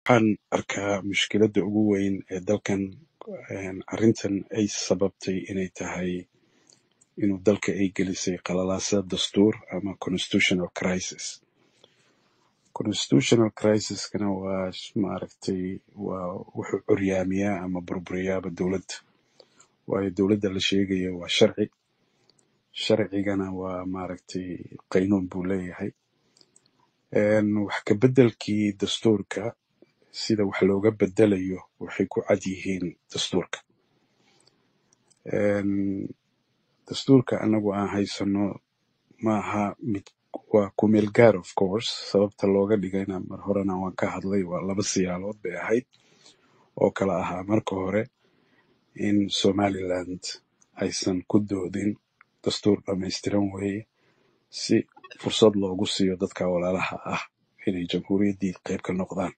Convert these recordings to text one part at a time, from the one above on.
waxaan arkaa mushkiladda ugu weyn ee dalkan een, arrintan ay sababtay inay tahay inuu dalka ay gelisay qalalaasa dastuur ama constitutional crisis constitutional crisiskana waa sh- maaragtay waa wuxuu curyaamiyaa ama burburiyaaba dowladda waayo dowladda la sheegayo waa sharci sharcigana waa maaragtay qaynuun buu leeyahay Een, wax ka beddelkii dastuurka sida wax looga bedelayo waxay ku cad yihiin dastuurka Een, dastuurka anagu aan haysano maaha mid waa ku meel gaar of course sababta looga dhigayna mar horena waan ka hadlay waa laba siyaalood bay ahayd oo kala ahaa marka hore in somaliland aysan ku doodin dastuur dhammaystiran weeye si fursad loogu siiyo dadka walaalaha ah inay jamhuuriyaddii qayb ka noqdaan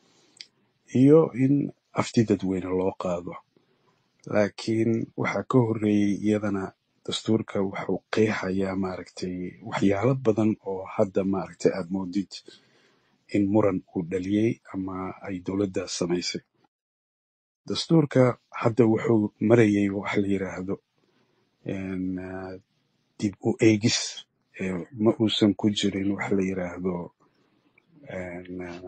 iyo in afti dadweyne loo qaado laakiin waxaa ka horreeyey iyadana dastuurka wuxuu qeexayaa maaragtay waxyaalo badan oo hadda maaragtay aad moodid in muran uu dhaliyey ama ay dowladda samaysay dastuurka hadda wuxuu marayay wax la yiraahdo een, ah, dib u eegis ee ma uusan ku jirin wax la yiraahdo een, ah,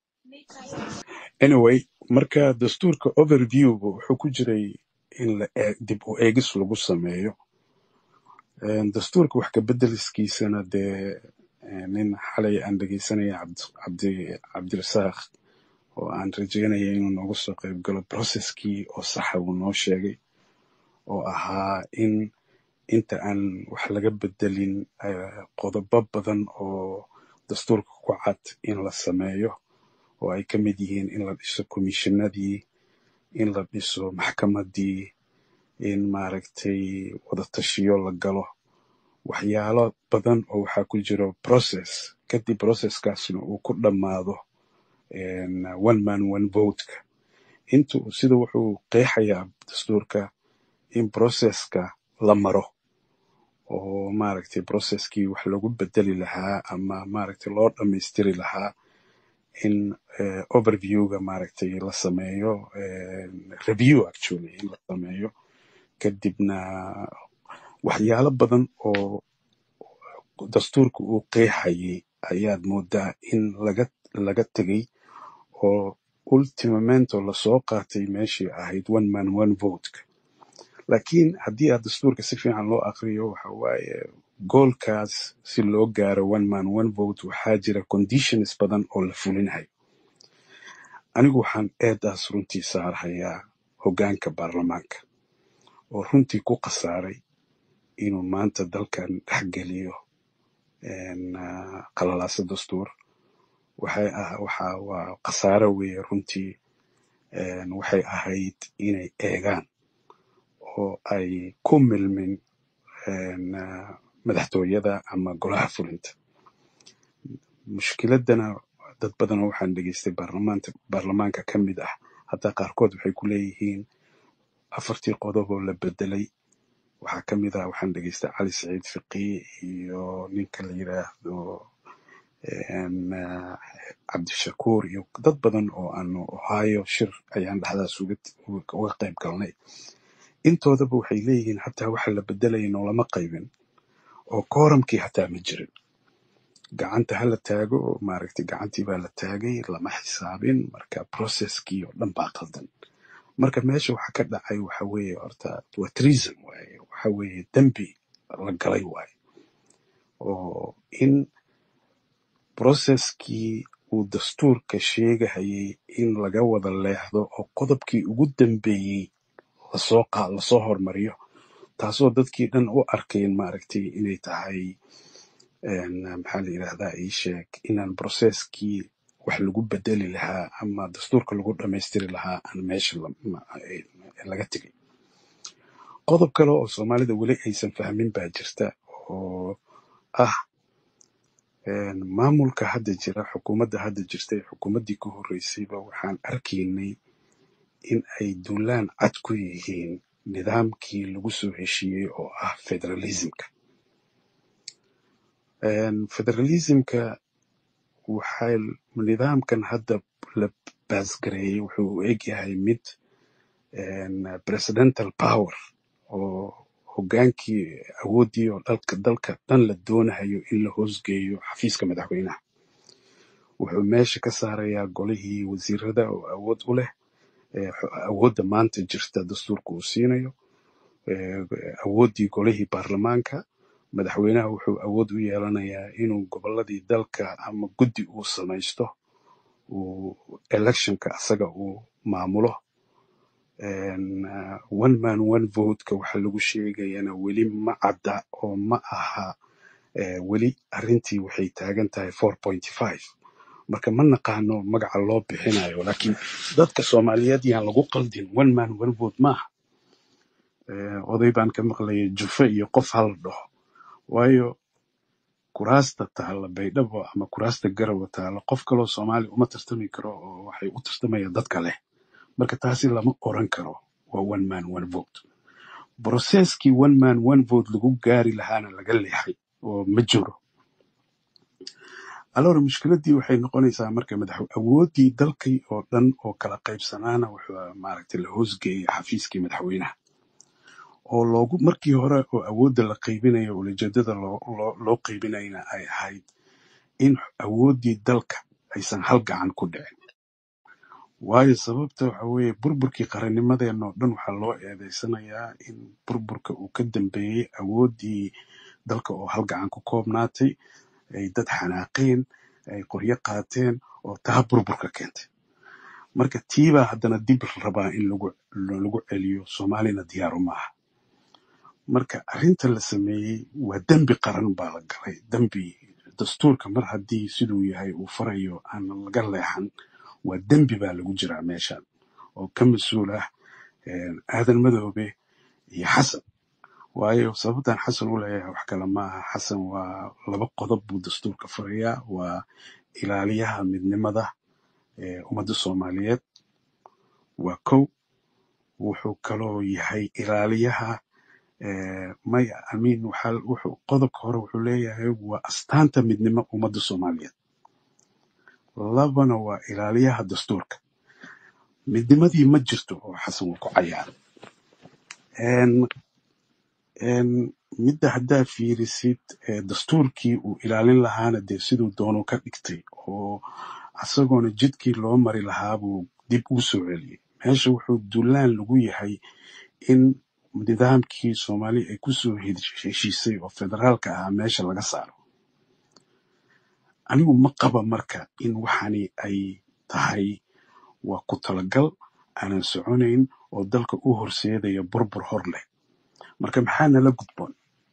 anyway marka dastuurka overviewga wuxuu ku jiray in la ee- dib u eegis lagu sameeyo Een, dastuurka wax ka bedeliskiisana dee een, nin xalay aan dhegeysanaya cabdi cabdi- cabdirasaaq oo aan rajeynaya inuu nooga soo qayb galo processkii oo saxa uu noo sheegay oo ahaa in inta aan wax laga bedelin eh, qodobo badan oo dastuurka ku cad in la sameeyo oo ay ka mid yihiin in la dhiso komishinadii in la dhiso maxkamadii in maaragtay wadatashiyo la galo waxyaalo badan oo waxaa ku jiro process kadib processkaasna uu ku dhammaado een, one man one vote-ka intu sida wuxuu qeexayaa dastuurka in processka la maro oo maaragtay processkii wax lagu bedeli lahaa ama maaragtay loo dhammaystiri lahaa in eh, overviewga maaragtay la sameeyo eh, review actually in la sameeyo kadibna waxyaalo badan oo dastuurka uu qeexayay ayaad moodaa in laga laga tegay oo ultimamento lasoo qaatay meeshii ahayd one man one vote laakiin haddii aad dastuurka si fiican loo aqriyo waxa waaye goolkaas si loo gaaro one man one vote waxaa jira conditions badan oo la fulinayo anigu waxaan eedaas runtii saarhayaa hoggaanka baarlamaanka oo runtii ku khasaaray inuu maanta dalkan dhexgeliyo een, ah, qalalaase dastuur waxay ah waxa waa khasaare weeye runtii een, waxay ahayd inay eegaan oo ay ku milmin een, ah, madaxtooyada ama golaha fulinta mushkiladana dad badan oo waxaan dhegeystay baarlamaanka baarlamaanka ka mid ah hataa qaarkood waxay ku leeyihiin afartii qodob oo la bedelay waxaa ka mid ah waxaan dhegeystay cali saciid fiqi iyo ninka la yiraahdo een, ah, cabdishakuur iyo dad badan oo aanu ohio shir ayaan dhexdaas uga uga uga qayb galnay intoodaba waxay leeyihiin hataa waxa la bedelaya noolama qaybin oo kooramkii hataa ma jirin gacanta hala taago maaragtay gacantii baa la taagay lama xisaabin marka processkii oo dhan baa qaldan marka meesha waxa ka dhacay waxa weeye horta waa treason waaye waxa weeye dembi la galay waaye oo in processkii uu dastuurka sheegahayay in laga wada leexdo oo qodobkii ugu dambeeyey lasoo qa lasoo hormariyo taasoo dadkii dhan u arkeen maaragtay inay tahay een, maxaa la yidhahdaa ii sheeg inaan processkii wax lagu bedeli lahaa ama dastuurka lagu dhammaystiri lahaa aan meesha la- ma- ay- laga tegay qodob kale oo soomaalida weli aysan fahmin baa jirta oo ah een, maamulka hadda jira xukuumadda hadda jirta ee xukuumaddii ka horreysayba waxaan arkaynay in ay duulaan cad ku yihiin nidaamkii lagu soo heshiiyey oo ah federalismka Een, federalismka waxay nidaamkan hadda la baasgareeyey wuxuu u egyahay mid een, presidential power oo hogaankii awooddii oo dalka dalka dhan la doonayo in la hoosgeeyo xafiiska madaxweynaha wuxuu meesha ka saarayaa golihii wasiirada oo awood u leh ee, xo- awoodda maanta jirta dastuurka uu siinayo ee, awooddii golihii baarlamaanka madaxweynaha wuxuu awood u yeelanayaa inuu gobolladii dalka ama guddi uu samaysto uu electionka asaga uu maamulo Een, uh, one man one vote-ka waxa lagu sheegayana weli ma cadda oo ma aha eh, weli arrintii waxay taagan tahay 4.5 marka ma naqaano magaca loo bixinayo laakiin dadka soomaaliyeed yaan lagu qaldin one man one vote maaha Eh, oday baan ka maqlayay jufe iyo qof hala dhaho waayo kuraasta taalla baydhabo ama kuraasta garawa taalla qof kaloo soomaali uma tartami karo oo waxay u tartamayaan dadka leh marka taasi lama oran karo waa one man one vote broseskii one man one vote lagu gaari lahaana laga leexay oo ma jiro alora mushkiladii waxay noqonaysaa marka madax awooddii dalkii oo dhan oo kala qaybsanaana wuxuu maaragtay la hoosgeeyay xafiiskii madaxweynaha oo loogu markii hore oo awoodda la qaybinayo ulajeedada loo loo loo qaybinayna ay ahayd in awooddii dalka aysan hal gacan ku dhicin waayo sababta waxa weeye burburkii qarannimadeenna oo dhan waxaa loo eedeysanayaa in burburka uu ka dambeeyey awooddii dalka oo hal gacan ku koobnaatay ay dad xanaaqeen ay qoryo qaateen oo taa burburka keentay marka tiibaa haddana dib la rabaa in lagu lagu celiyo soomaalina diyaaru maaha marka arrinta la sameeyey waa dembi qaran baa la galay dembi dastuurka mar haddii siduu yahay uu farayo aan laga leexan waa dembi baa lagu jiraa meeshan oo ka mas-uul ah een, aadan madoobe iyo xasan waayo sababtan xasan u leeyahay wax kale ma aha xasan waa laba qodob buu dastuurka farayaa waa ilaaliyaha midnimada ee ummadda soomaaliyeed waa kow wuxuu kaloo yahay ilaaliyaha ee, maya amiin waxaa wuxuu qodobka hore wuxuu leeyahay waa astaanta midnimo ummadda soomaaliyeed labana waa ilaaliyaha dastuurka midnimadii ma jirto oo xasan uu ku cayaaray Een, een, midda haddaa fiirisid ee, dastuurkii uu ilaalin lahaana dee siduu doonuu ka dhigtay oo asagoona jidkii loo mari lahaa buu dib ugu soo celiyey meesha wuxuu dulaan lagu yahay in nidaamkii soomaali ay kusoo hesh- heshiisay oo federaalka ahaa meesha laga saaro anigu ma qaba marka in waxani ay tahay waa ku talagal aanan soconayn oo dalka u horseedaya burbur hor leh marka maxaa nala gudboon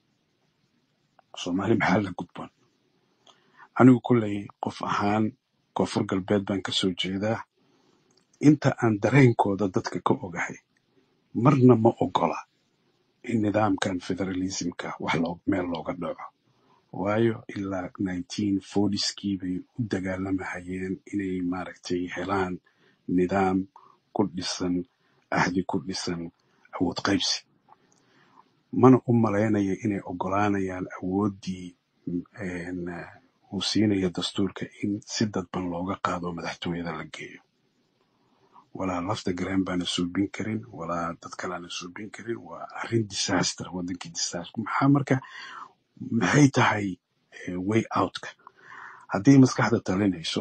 soomaali maxaa la gudboon anigu kolley qof ahaan koonfur galbeed baan kasoo jeedaa inta aan dareenkooda dadka ka ogahay marna ma ogola in nidaamkan federalismka wax loo meel looga dhaco waayo ilaa 1940skii bay u dagaalamahayeen inay maaragtay helaan nidaam ku dhisan ahdi ku dhisan awood qaybsi mana u malaynaya inay ogolaanayaan awooddii een, uu siinayo dastuurka in si dadban looga qaado madaxtooyada la geeyo walaa lafta gareen baana suubin karin walaa dad kaleana suubin karin waa arrin disaster wadankii disaster maxaa marka maxay tahay eh, way outka haddii maskaxda talinayso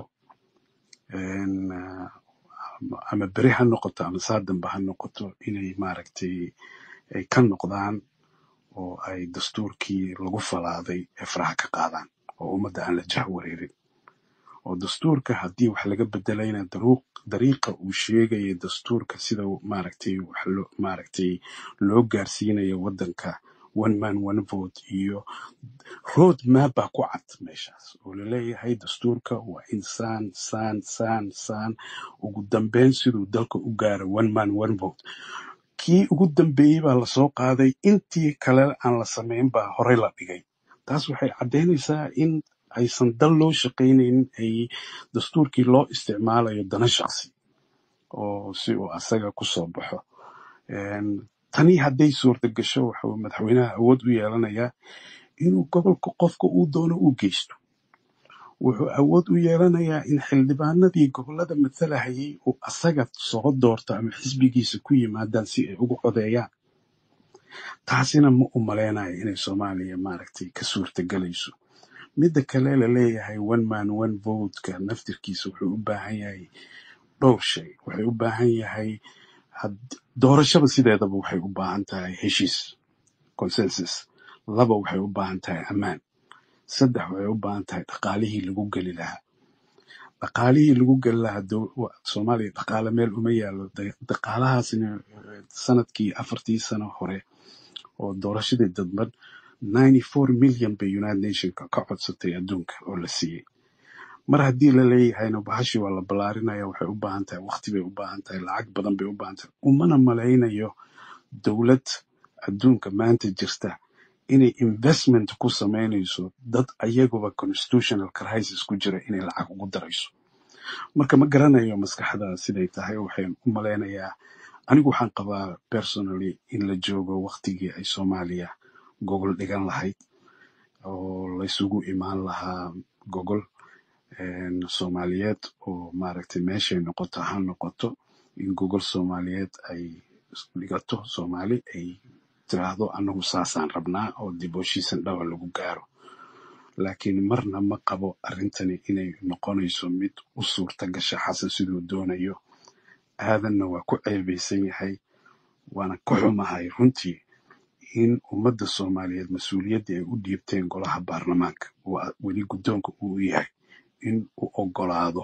een, ah, ama beri ha noqoto ama saa dambe ha noqoto inay maaragtay ay ka noqdaan oo ay dastuurkii lagu falaaday ee faraha ka qaadaan oo ummadda aan la jah wareerin oo dastuurka haddii wax laga bedelayna daruuq dariiqa uu sheegaya dastuurka sida uu maaragtay wax loo maaragtay loo gaarsiinayo waddanka one man one vote iyo road map baa ku cad meeshaas oo laleeyahay dastuurka waa in saan saan saan saan ugu dambeyn siduu dalka u gaaro one man one vote kii ugu dambeeyey baa lasoo qaaday intii kale aan la samayn baa horey la dhigay taas waxay caddaynaysaa in aysan dal loo shaqaynaynin ay dastuurkii loo isticmaalayo dana shaqsi oo si uu asaga ku soo baxo Een, tani hadday suurta gasho wuxuu madaxweynaha awood u yeelanayaa inuu gobolka qofka uu doono u geysto wuxuu awood u yeelanayaa in xildhibaanadii gobolada matalahayay uu asaga soo doorto ama xisbigiisa ku yimaadaan si ay ugu codeeyaan taasina ma u malaynayo inay soomaaliya maaragtay ka suurtagelayso midda kale la leeyahay one man one vote-ka naftirkiisa wuxuu u baahan yahay dhowr shay waxay u baahan yahay had- doorashada sideedaba waxay u baahan tahay heshiis consensus laba waxay u baahan tahay ammaan saddex waxay u baahan tahay dhaqaalihii lagu geli lahaa dhaqaalihii lagu geli lahaa dow- wa- soomaaliya dhaqaale meel uma yaalo Da- dhaqaalahaasina eh, sanadkii afartii sano hore oo doorashadii dadban 94 milyan bay united nationka ka codsatay adduunka oo la siiyey mar haddii la leeyahayna bahashii waa la ballaarinaya waxay u baahan tahay waqti bay u baahan tahay lacag badan bay u baahan tahay umana malaynayo dowlad adduunka maanta jirta inay investment ku samaynayso dad ayaguba constitutional crisis ku jira inay lacag ugu darayso marka ma garanayo maskaxda siday tahay waxaan u malaynayaa anigu waxaan qabaa personally in la joogo waqtigii ay soomaaliya gogol dhigan lahayd oo laysugu imaan lahaa gogol een, soomaaliyeed oo maaragtay meeshay noqoto ha noqoto in gogol soomaaliyeed ay dhigato soomaali ay tiraahdo anagu saasaan rabnaa oo dib u heshiisan dhawa lagu gaaro laakiin marna ma qabo arrintani inay noqonayso mid u suurta gasha xasan siduu doonayo aadanna waa ku ceebeysan yahay waana ka xumahay runtii in ummadda soomaaliyeed mas-uuliyaddii ay u dhiibteen golaha baarlamaanka waa weli guddoonka uu yahay in uu ogolaado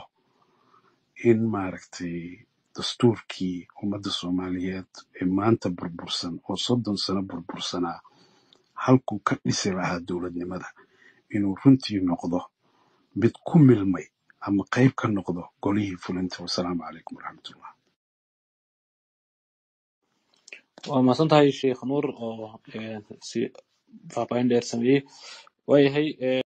in maaragtay dastuurkii ummadda soomaaliyeed ee maanta burbursan oo soddon sano burbursanaa halkuu ka dhisi lahaa dowladnimada inuu runtii noqdo mid ku milmay ama qayb ka noqdo golihii fulinta wasalaamu calaykum waraxmatullah waa mahadsan tahay sheekh nuur oo eh, si faahfaahin dheer sameeyey waayahay